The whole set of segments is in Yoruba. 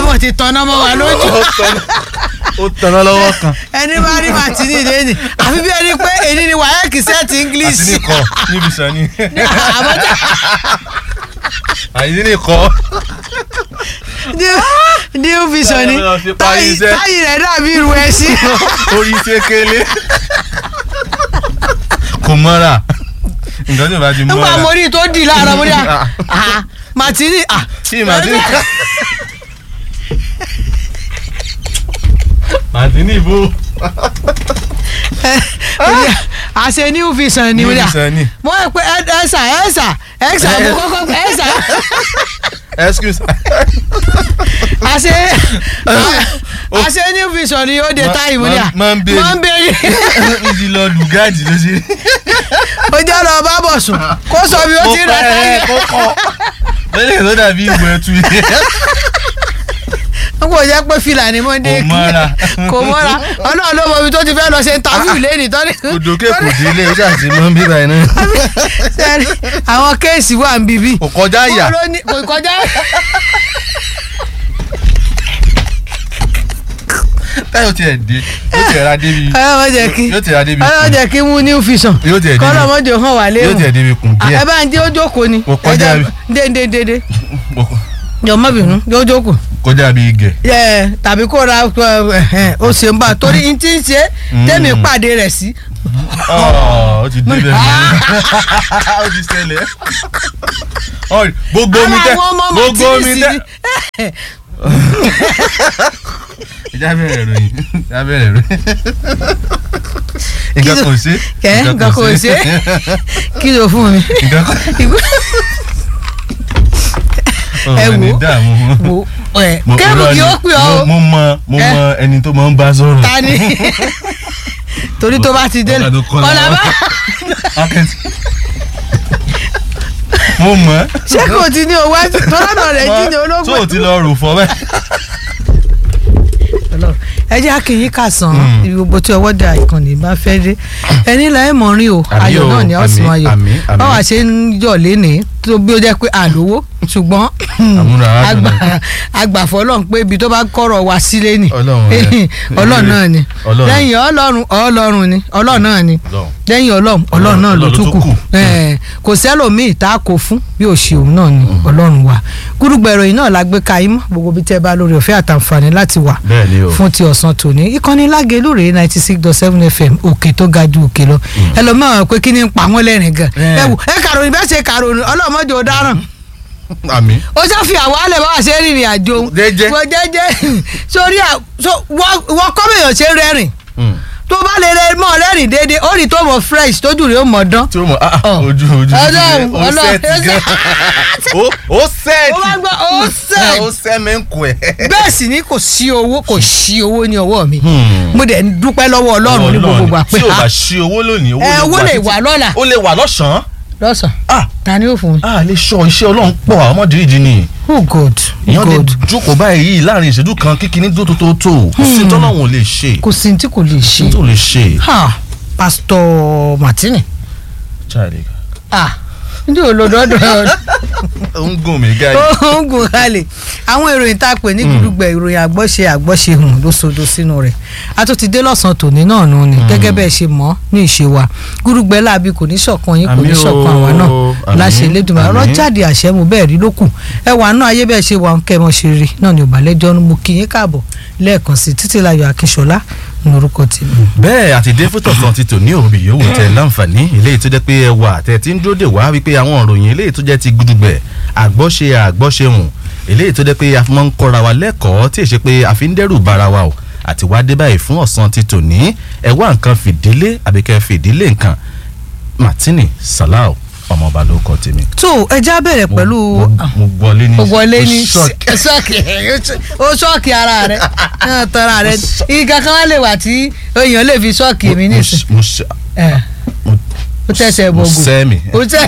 mọ̀ ti tanná mọ́ wa lójú ó tanná ó tanná lọ́wọ́ kan ẹni bá rí màtínì lẹ́nì àfi bí ẹni pé èyí ni wáyẹ́kì sẹ́ẹ̀tì english àti nìkọ níbi sàn ni àbọ̀tá àyè nìkọ new vision ni Táyì lọ fi parí táyì iṣẹ́. táyì rẹ̀ dàbí irú ẹṣin orí sékélé kò mọ́ra nǹkan tí o bá ti nígbà mọ́ra mo rí i tó dì láàárọ̀ mo rí i ah màtínì ah tí màtí màtí ní ìbò àṣẹ new vision ni mo rí New i Vision ni. mo rò pé ẹ̀sà ẹ̀sà ẹ̀sà mo kọ́kọ́ pé ẹ̀sà excuse àṣẹ àṣẹ new vision ni ó de Ma- táyì mo rí i ma- máa ń béèrè. máa ń béèrè ìdí lọ lùgáàdì ló ṣe ó jẹ́ lọ bá bọ̀ sùn kó sọ bí ó ti rà táyì kó kọ́ lẹ́yìn tó dàbí ìwé ẹtù yẹn n kò jẹ́ pé fìlà ni mo dé Kò mọ́ra. kò mọ́ra ọlọ́run ló mọ ibi tó ti fẹ́ lọ ṣe interview lẹ́nìí tọ́ni. òdòkè kò délé ó ṣàṣì mọ́ bíbá ẹ̀ náà sẹ́ni àwọn kéèsì wà ń bíbí. kò kọjá àyà Ó ló ní- kò kọjá. táyọ̀ tiẹ̀ dé yóò tiẹ̀ ra débi ọlọ́mọ jẹ́ kí yóò tiẹ̀ ra débi ọlọ́mọ jẹ́ kí mú new vision Yóò tiẹ̀ débi- kọ́lọ́mọ jò hàn wá yóò léwu. tiẹ̀ débi kùn díẹ̀ ẹ bá ń dé ó jókòó ni. Kò kọjá bí. dédédédé jọ má bínú yóò jókòó. kọjá bí igẹ̀ ẹ tàbí kó ra ẹ, ó ṣe ń bá torí n ti ń ṣe tẹ́mi pàdé rẹ̀ sí. ó ti débẹ̀ ó ti ṣẹlẹ̀ Ọ̀rẹ́, gbogbo omi tẹ Ara àwọn ọmọ gbogbo omi Martinez tẹ ni. ìjà bẹ̀rẹ̀ ròyìn ìjà bẹ̀rẹ̀ ròyìn nǹkan kò ṣe kẹ́ nǹkan kò ṣe kí ló fún mi. nǹkan kò ẹ ọ̀rọ̀ ní wò dààmú wò ẹ Mo- kẹ́rù irọ́ kí ni. ó pè ọ́ mo mọ mo Eh. mọ ẹni tó máa ń bá sọ̀rọ̀ ta ni torí tó bá ti dé Ọ̀gá tó kọ́ ọ̀là lọ́wọ́. bá Akẹ́tì. mo mọ̀ ṣé kò ti ní owó ẹ̀sìn tó lọ́nà rẹ̀ jí ni ológun. tó o ti lọ rò fọ bẹ́ẹ̀. Ọlọ́run. ẹ jẹ́ akínyìn kà sàn ibi gbogbo tí ọwọ́ dà ìkànnì bá fẹ́ dé ẹni là ẹ̀ mọ̀ rí o Àmì ayọ̀ o, náà ni a ó sì àmì, máa yọ̀ àmì, àmì. báwa ṣe ń yọ̀ lénìí tó bí ó jẹ́ pé àlówó ṣùgbọ́n Àmúra aládùn àgbà- àgbàfọ́ ọlọ́run pé ibi tó bá kọ́rọ̀ wá sílé ni Ọlọ́run rẹ̀. ọlọ́run náà ni Ọlọ́run. lẹ́yìn ọlọ́run ọlọ́run ni ọlọ́run náà ni Ọlọ́run. lẹ́yìn ọlọ́run ọlọ́run náà ló Ọlọ́run tún tó kù kù. Eh, kò sẹ́lòmíì tá a kò fún bí ò ṣe òun náà ni ọlọ́run wa gúrúgbà ìròyìn náà la gbé ka yín mọ́ gbogbo bí tẹ́ bá lórí ọ̀fẹ́ àtàǹfààní láti wà bẹ́ẹ̀ ni o. fún ti ọ̀sán tòní ìkànnì lágẹ̀lú rèé ninety six dot seven fm òkè tó ga ju òkè lọ ẹlòmíràn pé kí ni ń pa wọ́n lẹ́rìn gan Eh. ẹ wò ẹ kàròyìn bẹ́ẹ̀ ṣe kàròyìn ọlọ́mọdé ò dáràn àmì. ó ṣe fi àwọn alẹ́ bá wà ṣe rìnrìn àjò òun. Jẹ́jẹ́. wọ́n jẹ́jẹ́ sórí à so wọ́n wọ́n kọ́ bèèyàn ṣe rẹ́rìn tó bá lè rẹ mọ́ rẹ́rìn déédéé ó rí tó mọ̀ fresh tójú rẹ̀ ó mọ̀ dán. tí o mọ̀ ah, Ọ̀. ojú ojú Ọlọ́run, ó Ọlọ́run, sẹ́ẹ̀tì gan. ó ó ó wá sẹ́ẹ̀tì. gbọ́ ó sẹ̀ ó sẹ́mẹ̀ǹkù ẹ̀. bẹ́ẹ̀ sì ni kò sí owó kò sí owó ní ọwọ́ mi Hmm. mo dẹ̀ ń dúpẹ́ lọ́wọ́ ọlọ́run ní gbogbo gbà pé tí o ah, bá ṣí owó lónìí owó ẹ lè owó wà lè títí- wà lọ́la ó lè wà lọ́sàn-án. lọ́sàn ah ta ni ó fún mi. a lè sọ iṣẹ́ ọlọ́run pọ̀ àwọn ọmọdéjì ni oh god èèyàn lè god jókòó báyìí láàrin ìṣẹ́jú kan kíkiní tó tó tó tó kò sí tọ́lọ́run ò lè ṣe kò sí ní tí kò lè kò ṣe tó lè ṣe. ha pastor martini Charlie ah ndí olódọ́dọ́ ó ń gùn mí gáyì. ó ń gùn kalẹ̀ àwọn ìròyìn tá a pè ní gbùdùgbẹ̀ ìròyìn àgbọ́ṣe àgbọ́ṣe hùn ló sodo sínú rẹ̀ a tó ti dé lọ́sàn-án tòní náà nù ni gẹ́gẹ́ bẹ́ẹ̀ ṣe mọ̀ ní ìṣe wa gbùdùgbẹ̀ láabi kò ní ṣọ̀kan yín kò ní Àmín o, ṣọ̀kan àwa náà àmín, láṣẹ Elédùmarè ọ̀rọ̀ àmín. jáde àṣẹ mu bẹ́ẹ̀ rí ló kù ẹ wà náà ayé bẹ́ẹ̀ ṣe wà ń kẹ́mọ́ ṣe rí náà ni òbálẹ́jọ́ mo kí yín káàbọ̀ lẹ́ẹ̀kan sí Títílayọ̀ Akínsọ́lá ní orúkọ tèmi. bẹ́ẹ̀ àti dé fótó kan ti tò ní òbí yòówù tẹ láǹfààní eléyìí tó jẹ́ pé ẹ wà tẹ̀ tí ń dúró dè wá wípé àwọn òròyìn eléyìí tó jẹ́ ti gudugbẹ̀ àgbọ́ṣe àgbọ́ṣe hùn eléyìí tó jẹ́ pé a fi máa ń kọ́ra wa lẹ́kọ̀ọ́ tí èṣe pé a fi ń dẹ́rù bara wa o àti wá dé báyìí fún ọ̀sán ti tò ní ẹ wá nǹkan fìdílé àbíkẹ́ fìdílé nǹkan Martini Salau ọmọọba ló kọ tèmi. tó ẹja bẹ̀rẹ̀ pẹ̀lú Mo- mo gbọ́lé ní gbogbo ilé ní ṣọ́ọ̀kì. ṣọ́ọ̀kì ó ṣọ́ọ̀kì ara rẹ̀ náà tọ́ra rẹ̀ ìgbà kan wá lè wà tí èèyàn lè fi ṣọ́ọ̀kì mi Mo- nísìn mo ṣe- ẹ̀, mo- ó tẹ̀sẹ̀ mo bọ̀gùn sẹ́mi. ó tẹ̀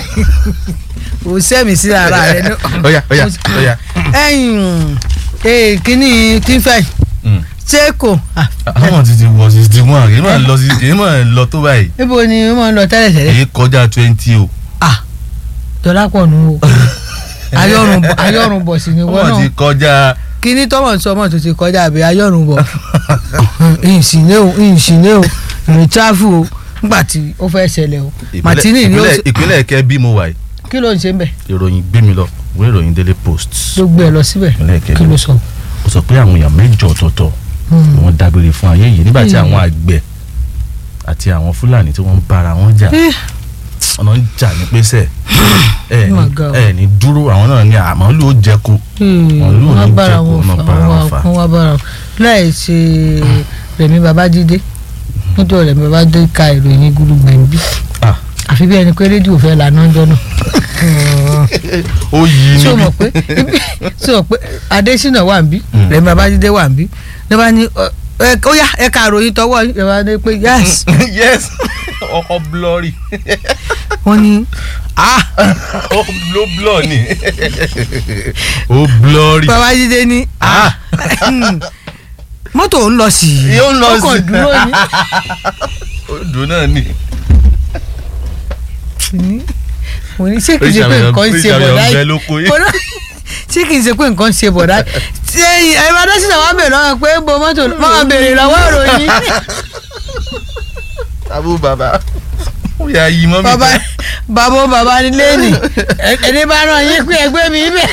ó sẹ́mi sí ara rẹ̀ ní. Óyá, óyá, óyá. ẹ̀yìn ee kíní tí ń fẹ́ Mm. ṣé kò ah, àwọn ti ti wọ sixty one èyí máa lọ sí èyí máa lọ tó báyìí níbo ni ó máa ń lọ tẹ́lẹ̀ tẹ́lẹ̀ èyí kọjá twenty o ah dọ́là pọ̀ nù o ayọ̀rùnbọ̀ ayọ̀rùnbọ̀ sì ni wọ́n wọ́n ti náà kọjá kíní tọ́mọ̀ sọ ọmọ tó ti kọjá àbí ayọ̀rùnbọ̀ ìsìnlẹ̀ o ìsìnlẹ̀ o ìrìn tráfù o nígbà tí ó fẹ́ ṣẹlẹ̀ o ìpínlẹ̀- Martini ni ó ìpínlẹ̀- ṣe- ìpínlẹ̀ kẹ́ bí mo wà yìí kí ló ń ṣe ń bẹ̀ ìròyìn gbé mi lọ ìwé ìròyìn daily post ló gbé ẹ lọ síbẹ̀ ìpínlẹ̀ kẹ́ kí ló sọ. ó sọ pé àwọn èèyàn mẹ́jọ ọ̀tọ̀ọ̀tọ̀ ni wọ́n dágbére fún ayé yìí nígbà tí Hmm. àwọn àgbẹ̀ àti àwọn fúlàní tí wọ́n ń bára wọn jà Eh, ọ̀nà ń jà ní pẹ́sẹ̀ ẹ Oh my ní God. ẹ ní dúró àwọn náà ní àmọ́ ló jẹ́ko Wọn ló wọ́n ní bára jẹ́ kó wọn náà fà bára wọn fà. wọ́n wá bára wọn láì ṣe Rẹ̀mí Babájídé nítorí Rẹ̀mí Babájídé ka ìròyìn gúdúgbẹ̀ ń bí Ah. àfi bí ẹni pé rédíò fẹ́ lànà ọjọ́ náà ó yí tí o níbi mọ̀ pé tí o mọ̀ pé Adésínà wà ń bí Mm. Rẹ̀mí Babájídé wà ń bí ní bá ní ọ, ẹ, ó yá ẹ ka ìròyìn tọwọ́ yín Rẹ̀mí Babájídé pé yes yes ọkọ̀ blọ́ọ̀rì wọ́n ní ah ó ló blọ́ ni ó blọ́ọ̀rì Babájídé ní ah mọ́tò ń lọ sí i Yóò ń lọ ó kàn sí i. dúró ní. ó dùn náà ni ní mo ní ṣé kìí ṣe pé nǹkan ń ṣe Oríṣiríṣi bọ̀dá ọ̀bẹ yìí ló kó yìí. Mo ní- ṣé kìí ṣe pé nǹkan ń ṣe bọ̀dá ṣe ẹ̀rọ adásínà wà bèrè lọ́wọ́ pé bo mọ́tò máa bèrè lọ́wọ́ ìròyìn abú bàbá ó yà yí mọ́ mi bàbá tán. bàbá ó bàbá ní lẹ́nì ẹni bá ràn yín pé ẹgbẹ́ mi bẹ̀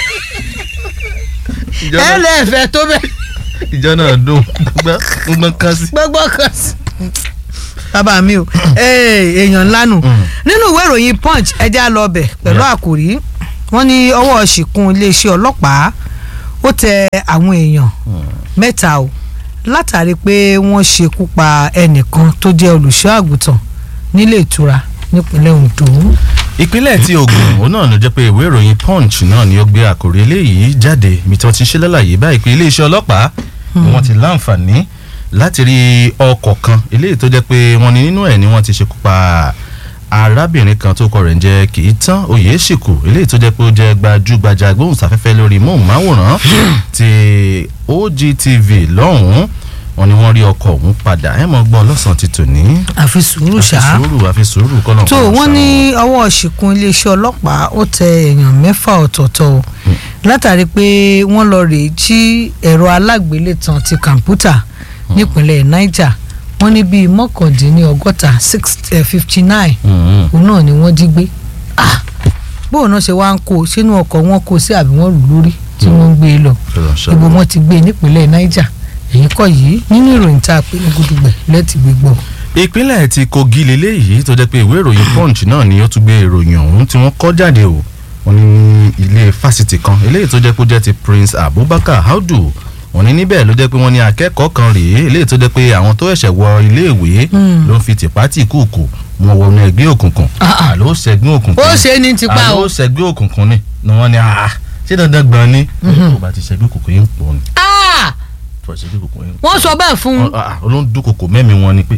ìjọ ẹ náà lẹ́ẹ̀fẹ́ tó bẹ̀ ìjọ náà dùn gbọ́n gbọ́n kan sí. gbogbo kan sí. bàbá mi o ee, èèyàn ńlá nù Mm. nínú ìwé ìròyìn punch ẹja lọ bẹ̀ pẹ̀lú Yeah. àkòrí wọ́n ní ọwọ́ ṣìkún iléeṣẹ́ ọlọ́pàá ó tẹ àwọn èèyàn mẹ́ta o látàrí pé wọ́n ṣekú pa ẹnìkan tó jẹ́ olùṣọ́ àgùntàn nílé ìtura nípínlẹ̀ Ondo. ìpínlẹ̀ tí Ògùn òun náà ló jẹ́ pé ìwé ìròyìn punch náà ni ó gbé àkòrí eléyìí jáde ibi tí wọ́n ti ń ṣe lálàyé báyìí pé iléeṣẹ́ ọlọ́pàá ni wọ́n ti láǹfààní láti rí ọkọ̀ kan eléyìí tó jẹ́ pé wọ́n ní nínú ẹ̀ ni wọ́n ti ṣekú pa arábìnrin kan tó kọ rẹ̀ ń jẹ́ Kìítán Oyèṣìkù eléyìí tó jẹ́ pé ó jẹ́ gbajúgbajà gbóhùnsáfẹ́fẹ́ lórí móhùnmáwòrán ti OGTV lọ́hùn-ún wọ́n ní wọ́n rí ọkọ̀ ọ̀hún padà ẹ̀ mọ́ gbọ́ lọ́sàn-án ti tòní àfi sùúrù àfi ṣá. sùúrù àfi sùúrù kọ́nà tó wọ́n ní ọwọ́ ṣìkún iléeṣẹ́ ọlọ́pàá ó tẹ èèyàn mẹ́fà ọ̀tọ̀ọ̀tọ̀ o látàrí pé wọ́n lọ rèé jí ẹ̀rọ alágbélétan ti kọ̀ǹpútà nípínlẹ̀ Niger wọ́n ní bíi mọ́kàndínlọ́gọ́ta six fifty nine òun náà ni wọ́n jí gbé Ah! bóun náà ṣe wá ń kó o sínú ọkọ̀ wọn kó o sí àbí wọ́n lù lórí tí wọ́n ń gbé e lọ ibo wọn ti gbé e nípínlẹ̀ Niger èyí kọ́ yìí nínú ìròyìn tá a pè ní gudugbẹ̀ lẹ́tì gbígbọ́. ìpínlẹ̀ ti Kogi leléyìí tó jẹ́ pé ìwé ìròyìn Punch náà ni ó tún gbé ìròyìn ọ̀hún tí wọ́n kọ́ jáde o wọ́n ní ilé fásitì kan eléyìí tó jẹ́ pé ó jẹ́ ti Prince Abubakar Audu wọ́n ní níbẹ̀ ló jẹ́ pé wọ́n ní akẹ́kọ̀ọ́ kan rèé eléyìí tó jẹ́ pé àwọn tó ẹ̀ṣẹ̀ wọ iléèwé Hmm. ló ń fi tìpátì kúùkù wọn wọnú ẹgbẹ́ òkùnkùn Ah, ah. àló ṣẹgbẹ́ òkùnkùn ó ṣe é ní tipa o. àló ṣẹgbẹ́ òkùnkùn ni ni wọ́n ní ah ṣé dandan gbọ́n ni Mhm. tó bá ti ṣẹgbẹ́ òkùnkùn yín pọ̀ ni Ah! tó bá ti ṣẹgbẹ́ òkùnkùn yín wọ́n sọ bẹ́ẹ̀ fún un. olóńdúnkòkò mẹ́mi wọn ni pé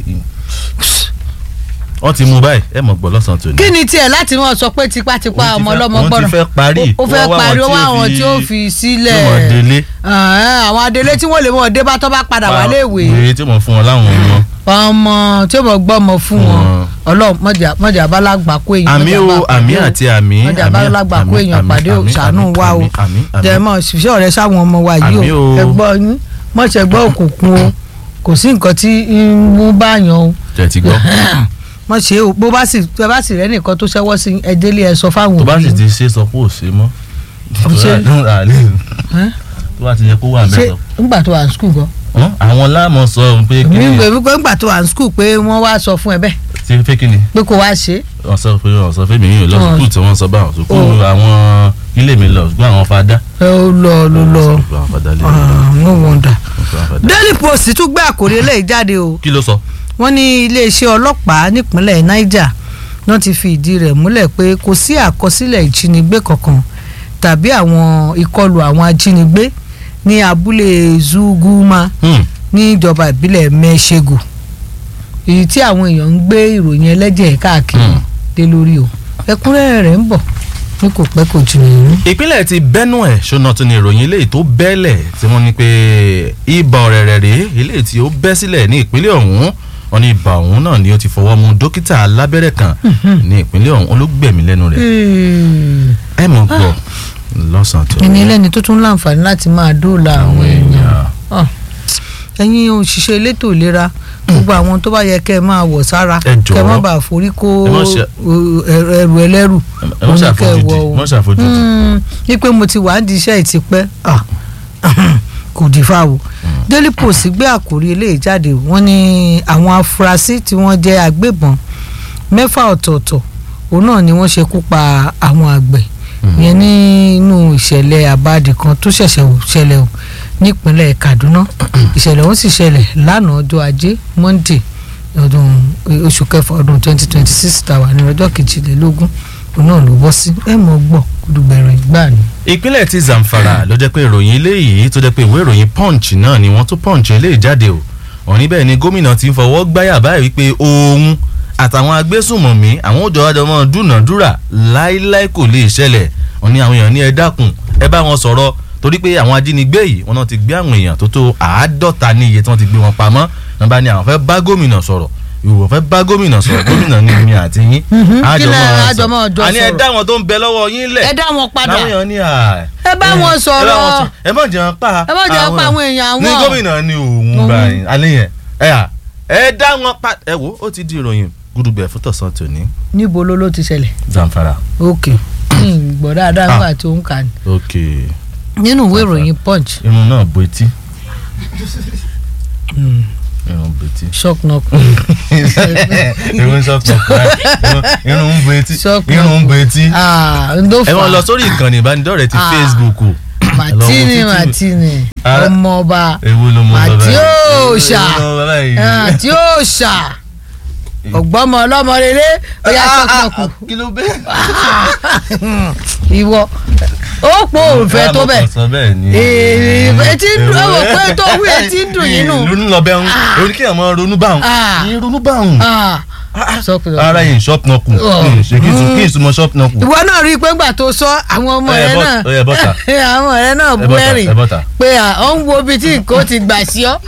wọ́n ti mú báyìí ẹ mọ̀ gbọ́ lọ́sàn-án tòní. kí ni tiẹ̀ láti mọ̀ sọ pé tipátipá Òun ti ọmọ fẹ́- ọlọ́mọ òun ti gbọ́dọ̀ fẹ́ parí. ó fẹ́ Wọ́n wá parí ó àwọn wá tí ó àwọn fi- tí ó fi tí wọ́n sílẹ̀ délé Ah, àwọn adélé tí wọ́n lè mọ̀ dé bá tọ́ bá padà wá léèwé wèrè tí mo fún wọn láwọn ọmọ. ọmọ tí ó mọ̀ gbọ́ ọmọ fún wọn Wọn. ọlọ́run mọ̀jà mọ̀jà abálágbà kó èèyàn àmì mọ̀jà o bá àmì pàdé o. àti àmì. mọ̀jà àmì, abálágbà kó àmì, èèyàn àmì, pàdé o àmì, ṣàánú àmì, wa o àmì, àmì, àmì. jẹmọ ṣiṣẹ́ ọ̀rẹ́ sáwọn ọmọ wa yìí Àmì o o. ẹgbọ́ yín mọ̀ṣẹ̀ gbọ́ òkùnkùn o kò sí nǹkan tí ń mú báyàn o tẹ̀ ti gbọ́. mọ̀ ṣe o bó bá sì bó bá sì rẹ́ nìkan tó ṣẹ́wọ́ sí ẹ délé ẹ sọ fáwọn tó bá sì òbí ti ṣe sọ pé ò ṣe mọ́. Ṣé- Ẹ́? tó bá ti yẹ kó wà ṣé mẹ́sàn. ńgbà tó wà ní skul gan àwọn láàmú sọ pé kí mi ń ni gbé wípé ńgbà tó wà ní skul pé wọ́n wá sọ fún ẹ bẹ́ẹ̀ ṣe fẹ́ kí ni. pé kó wá ṣe é wọ́n sọ pé wọ́n sọ fẹ́mi yìí lọ Wọ́n- sùkúù tí wọ́n sọ báwọn sùkúù Oh. àwọn ilé mi lọ sùkúù àwọn fadá. ẹ ó lọ ló lọ Sùkúù àwọn fadá lé mi lọ. Ah, no wonder. Sùkúù àwọn fadá. Daily Post tún gbé àkòrí eléyìí jáde o kí ló sọ. wọ́n ní iléeṣẹ́ ọlọ́pàá nípínlẹ̀ Niger náà ti fi ìdí rẹ̀ múlẹ̀ pé kò sí àkọsílẹ̀ ìjínigbé kankan tàbí àwọn ìkọlù àwọn ajínigbé ní abúlé Zuguma Hmm. ní ìjọba ìbílẹ̀ Mẹ́ṣẹ́gù èyí tí àwọn èèyàn ń gbé ìròyìn ẹlẹ́jẹ̀ káàkiri Hmm. dé lórí o ẹ̀kúnrẹ́rẹ́ rẹ̀ ń bọ̀ ní kò pẹ́ kò jù nìyí. ìpínlẹ̀ ti Benue ṣọ́nà tún ní ìròyìn eléyìí tó bẹ́lẹ̀ tí wọ́n ní pé ibà ọ̀rẹ̀rẹ̀ rèé eléyìí tí ó bẹ́ sílẹ̀ ní ìpínlẹ̀ ọ̀hún wọ́n ní ibà ọ̀hún náà ni ó ti fọwọ́ mú dókítà alábẹ́rẹ́ kan ní ìpínlẹ̀ ọ̀hún olóògbẹ̀mí lẹ́nu rẹ̀ ẹ mọ̀ gbọ́ lọ́sàn-án tó ẹni ẹlẹ́ni tó tún láǹfààní láti máa dóòlà àwọn èèyàn Ah, ẹ̀yin òṣìṣẹ́ elétò ìlera gbogbo àwọn tó bá yẹ kẹ́ ẹ máa wọ̀ sára Ẹ jọ̀ọ́. kẹ́ ẹ má bàa forí kó Ẹ má ṣe- uh, ẹrù ẹrù ẹlẹ́rù ẹ mọ̀ ṣàfojúdi o. mọ̀ ṣàfojúdi. Mm, ní pé mo ti wà á di iṣẹ́ ìtìpẹ́ ah, kò dìfà o Daily Post gbé àkórí eléyìí jáde wọ́n ní àwọn afurasí tí wọ́n jẹ́ agbébọn mẹ́fà ọ̀tọ̀ọ̀tọ̀ òun náà ni wọ́n ṣekú pa àwọn àgbẹ̀ yẹn nínú ìṣẹ̀lẹ̀ àbáàdì kan tó ṣẹ̀ṣẹ̀ ṣẹlẹ̀ o nípínlẹ̀ Kaduna ìṣẹ̀lẹ̀ ọ̀hún sì ṣẹlẹ̀ lánàá ọjọ́ ajé Monday ọdún oṣù kẹfà ọdún twenty twenty six tàwa ní ọjọ́ kejìlélógún òun náà ló bọ́ sí ẹ̀ mọ́ gbọ́ gbẹ̀rẹ̀ ìgbà ni. ìpínlẹ̀ ti Zamfara ló jẹ́ pé ìròyìn eléyìí tó jẹ́ pé ìwé ìròyìn Punch náà ni wọ́n tó Punch eléyìí jáde o wọ́n níbẹ̀ ni gómìnà ti ń fọwọ́ gbáyà báyìí wípé òun àtàwọn agbésùnmọ̀mí àwọn òjò àjọmọ́ dúnàdúrà láíláí kò lè ṣẹlẹ̀ wọ́n ní àwọn èèyàn ní ẹ dákun ẹ bá wọn sọ̀rọ̀ torí pé àwọn ajínigbé yìí wọ́n náà ti gbé àwọn èèyàn tó tó àádọ́ta ní iye tí wọ́n ti gbé wọn pamọ́ wọ́n bá ní àwọn fẹ́ bá gómìnà sọ̀rọ̀ ìwọ fẹ́ bá gómìnà sọ̀rọ̀ gómìnà ní mi àti yín Mhm. àjọ Kí lẹ máa àjọ máa jọ sọ̀rọ̀ àní ẹ sọ̀rọ̀? dá wọn tó ń bẹ lọ́wọ́ yín lẹ̀ ẹ dá wọn padà láwọn èèyàn ní à ẹ bá wọn sọ̀rọ̀ ẹ má jẹun pa ẹ má jẹ́ pa àwọn èèyàn ní àwọn. gómìnà ní òun Òun. báyìí alẹ́ yẹn ẹ à ẹ dá wọn pa ẹ wo ó ti di ìròyìn gudugbẹ fún tọ̀sán tòní níbo ló ló ti ṣẹlẹ̀ Zamfara ok Hmm, gbọ́ dáadáa Ah. nígbà tó ń kà ní. ok nínú ìwé ìròyìn punch irun náà bo etí irun bo etí shock knock irun sọ́kùn irun ń bo etí Shock irun ń bo etí ah ndo ẹ fa wọn lọ sórí ìkànnì ìbánidọ́rẹ̀ẹ́ ti Ah. Facebook o. martini Ẹ lọ wo títí- martini Ara- ọmọọba ewu ló mọ bàbá yìí Màtíòṣà. ewu ló mọ bàbá yìí. ah, tí ó ṣà ọgbọ́mọ ọlọ́mọ rere ó yá shock knock kí ló bẹ́ẹ̀. ìwọ ó pọ̀ òfẹ́ tó bẹ̀ sọ bẹ́ẹ̀ ni. Ee, etí ń dùn, ó wò pé tó wí etí ń dùn yín nù. ronú lọ bẹ́ẹ̀ ń orí kí ọmọ ronú bá òun. Ah. yín ronú bá òun. Ah, sọ pé ara yìí ṣọ́ọ̀pù náà kù Oh. ṣe kí n sùn kí n sùn mọ́ ṣọ́ọ̀pù náà kù. ìwọ náà rí i pé gbà tó sọ àwọn ọmọ Ó yẹ rẹ bọ́- náà ó yẹ bọ́tà. àwọn rẹ náà ẹ bú bọ́ta ẹ̀rìn ẹ bọ́ta. pé à ó ń wo ibi tí nǹkan ti gbà sí ọ.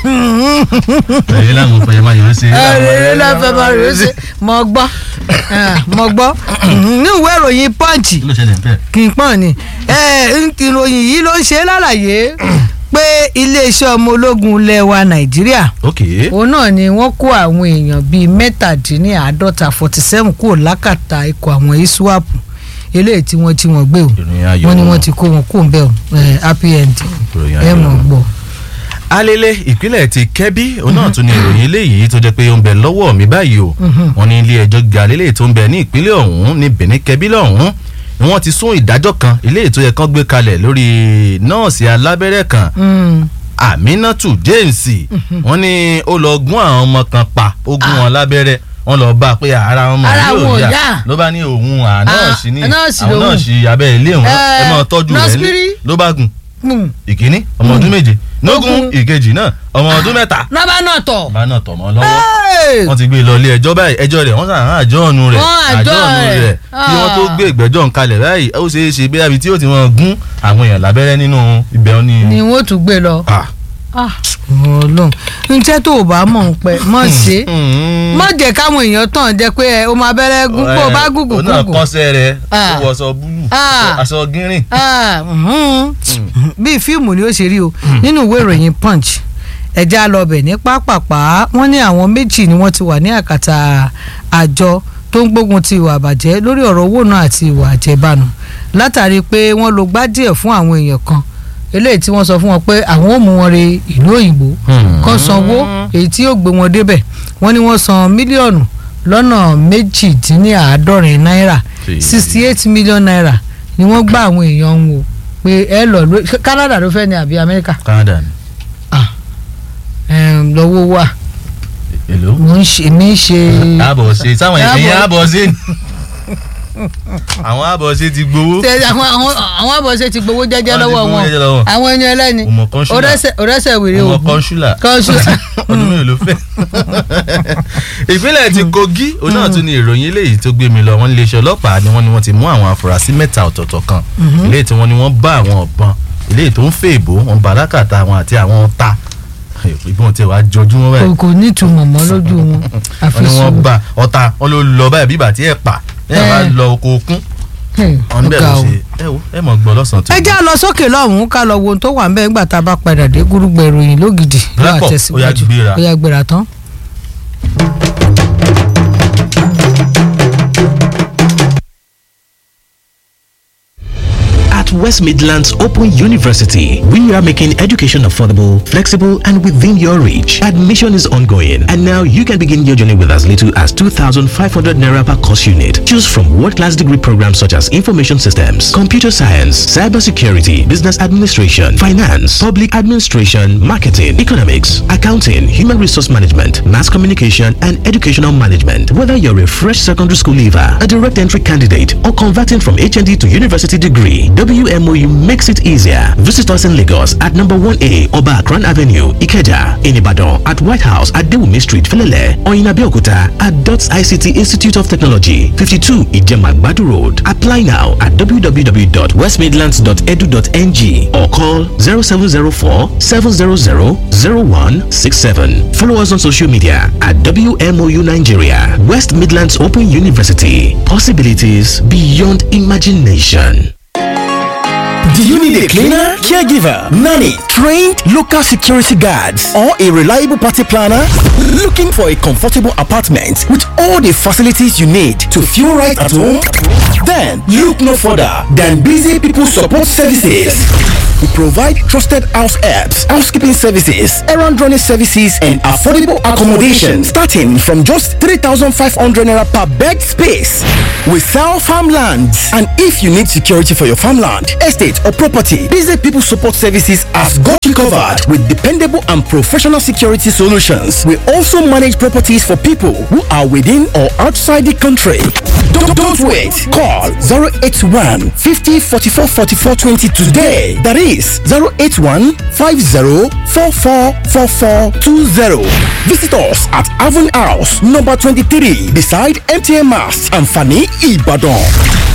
ẹ̀yin láwọn fẹ̀yẹ̀ máa yọ̀ ọ́ sí. ẹ̀rẹ̀ lọ́fẹ̀ẹ́ máa rò ó ṣe mọ gbọ́ mọ gbọ́ ní ìwé ìròyìn punch kí ló ṣẹlẹ̀ ń bẹ̀. kì í pọ́n ni Eh, ìròyìn yìí ló ń ṣe lálàyé pé iléeṣẹ́ ọmọ ológun ilẹ̀ wa nàìjíríà ok òun náà ni wọ́n kó àwọn èèyàn bíi mẹ́tàdínláàádọ́ta forty seven kúrò lákàtà ikọ̀ àwọn iswap eléyìí tí wọ́n jí wọn gbé o ìròyìn ayọ̀ wọ́n ní wọ́n ti kó wọn kó ń bẹ̀ o eh, happy ending ìròyìn ẹ ayọ̀ mọ̀ gbọ́. alele ìpínlẹ̀ ti kẹ́bí òun náà tún ní ìròyìn eléyìí tó jẹ́ pé ó ń bẹ lọ́wọ́ mi báyìí o wọ́n ní ilé ẹjọ́ gíga lélẹ̀ tó ń bẹ ní ìpínlẹ̀ ọ̀hún ní benin kẹ́bí lọ́hún ni wọ́n ti sún ìdájọ́ kan eléyìí tó yẹ kán gbé kalẹ̀ lórí nọ́ọ̀sì alábẹ́rẹ́ kan Mm. aminatu james wọ́n ní ó lọ gún àwọn ọmọ kan pa ó gún wọn lábẹ́rẹ́ wọ́n lọ bá a pé ara wọn mọ̀ Ara wọn ò yóò yá. yá ló bá ní òun ànọ́ọ̀sì ní nọ́ọ̀sì àwọn lòun. nọ́ọ̀sì abẹ́ ilé wọn ẹ Eh, máa tọ́jú rẹ̀ nọ́ọ̀sìpírì. lé ló bá gùn Mm. ìkíní ọmọ ọdún méje nógún Nógún. ìkejì náà ọmọ ọdún mẹ́ta lọ́ba náà tọ̀. bá náà tọ̀ mọ́ lọ́wọ́ Hey! wọ́n ti gbé e lọ ilé ẹjọ́ báyìí ẹjọ́ rẹ̀ wọ́n sàn án àjọ́ọ̀nù rẹ̀ Wọ́n àjọ́ọ̀nù rẹ̀. kí wọ́n tó gbé ìgbẹ́jọ́ ń kalẹ̀ báyìí ó ṣeé ṣe bí abi tí yóò ti wọ́n gún àwọn èèyàn lábẹ́rẹ́ nínú ibẹ̀ ó ní. ni wọ́n tún gbé lọ. Ah. Ah, Ọlọ́run njẹ́ tó o bá mọ̀ ń pẹ́ mọ̀ ṣe Mm. mọ̀ jẹ́ káwọn èèyàn tàn jẹ́ pé ẹ, o máa bẹ̀rẹ̀ gún bó o bá gúgùn òun náà gúgùn. kọ́sẹ́ rẹ̀ Ah. ó wọṣọ búlù Ah. aṣọ gírin. Ah, mhm. bíi fíìmù ni ó ṣe rí o nínú ìwé ìròyìn punch ẹja lọbẹ ní pápápá wọ́n ní àwọn méjì ni wọ́n ti wà ní àkàtà àjọ tó ń gbógun ti ìwà àbàjẹ́ lórí ọ̀rọ̀ owó náà àti ìwà àjẹbánu látàrí pé wọ́n lo gbá díẹ̀ fún àwọn èèyàn kan eléyìí tí wọ́n sọ fún wọn pé àwọn ò mú wọn re ìlú òyìnbó Hmm. kan sanwó èyí tí yóò gbé wọn débẹ̀ wọ́n ní wọ́n san mílíọ̀nù lọ́nà méjìdínláàádọ́rin náírà Sí. sixty eight million naira ni wọ́n gbá àwọn èèyàn ń wò pé ẹ lọ ló Canada ló fẹ́ ní àbí Amẹ́ríkà Canada ni Ẹm, lọ́wọ́ wà èlò. mo ń ṣe mi ń ṣe àbọ̀ ṣe sáwọn Àbọ̀- èèyàn àbọ̀ ṣe ni àwọn àbọ̀ ṣe ti gbowó. Ṣe àwọn àwọn àwọn àbọ̀ṣe ti gbowó jẹ́jẹ́ Wọ́n ti lọ́wọ́ gbowó wọn jẹ́jẹ́ lọ́wọ́. àwọn ẹni ẹlẹ́ni ọmọ kọ́ńsúlà òrẹ́sẹ̀ òrẹ́sẹ̀ wèrè ọmọ ògùn kọ́ńsúlà kọ́ńsúlà ọdún mélòó ló fẹ́. ìpínlẹ̀ ti Kogi òun náà tún ní ìròyìn eléyìí tó gbé mi lọ wọ́n iléeṣẹ́ ọlọ́pàá ni wọ́n ní wọ́n ti mú àwọn afurasí mẹ́ta ọ̀tọ̀ọ̀tọ̀ kan eléyìí tí wọ́n ní wọ́n bá àwọn ọ̀bọ̀n eléyìí tó ń fẹ́ ìbò wọn bá lákàtà àwọn àti àwọn ta ìbọn tí wàá jọjú wọn báyìí kò kò ní ìtumọ̀ mọ́ lójú wọn wọ́n ní wọ́n àfisùn bá ọta wọn ló lọ báyìí bíbà tí ẹ̀ pa ẹ̀ bá Eh. lọ oko okun Hmm, ọ̀n bẹ́ẹ̀ ó ga ló o. ṣe ẹ wo ẹ mọ̀ gbọ́ lọ́sàn-án tó ẹ já lọ sókè lọ́hùn-ún ká lọ wo ohun tó wà ń bẹ́ẹ̀ nígbà tá a bá padà dé gúrúgbẹ̀ ìròyìn lógidì Rẹ́pọ̀, lọ́wọ́ ó yá àtẹ̀síwájú gbéra. ó yá gbéra tán. At West Midlands Open University, we are making education affordable, flexible, and within your reach. Admission is ongoing, and now you can begin your journey with as little as 2,500 naira per course unit. Choose from world-class degree programs such as information systems, computer science, cybersecurity, business administration, finance, public administration, marketing, economics, accounting, human resource management, mass communication, and educational management. Whether you're a fresh secondary school leaver, a direct entry candidate, or converting from HND to university degree, WMOU makes it easier. Visit us in Lagos at number 1A Oba Akran Avenue, Ikeja, in Ibadan, at White House at Dewumi Street, Felele, or in Abeokuta at DOTS ICT Institute of Technology, 52 Ijemagbadu Road. Apply now at www.westmidlands.edu.ng or call 0704 700 0167. Follow us on social media at WMOU Nigeria, West Midlands Open University. Possibilities beyond imagination. Do you need a cleaner, caregiver, nanny, trained local security guards, or a reliable party planner? Looking for a comfortable apartment with all the facilities you need to feel right at home? Then look no further than Busy People Support Services. We provide trusted house helps, housekeeping services, errand running services, and affordable accommodation starting from just 3,500 naira per bed space. We sell farmlands, and if you need security for your farmland, estate, or property, Busy People Support Services has got you covered with dependable and professional security solutions. We also manage properties for people who are within or outside the country. Don't, don't wait. Call 081 50 44 44 20 today. That is 081 50 44 44 20. Visit us at Avon House, number 23, beside MTN Mass and Fanny Ibadan.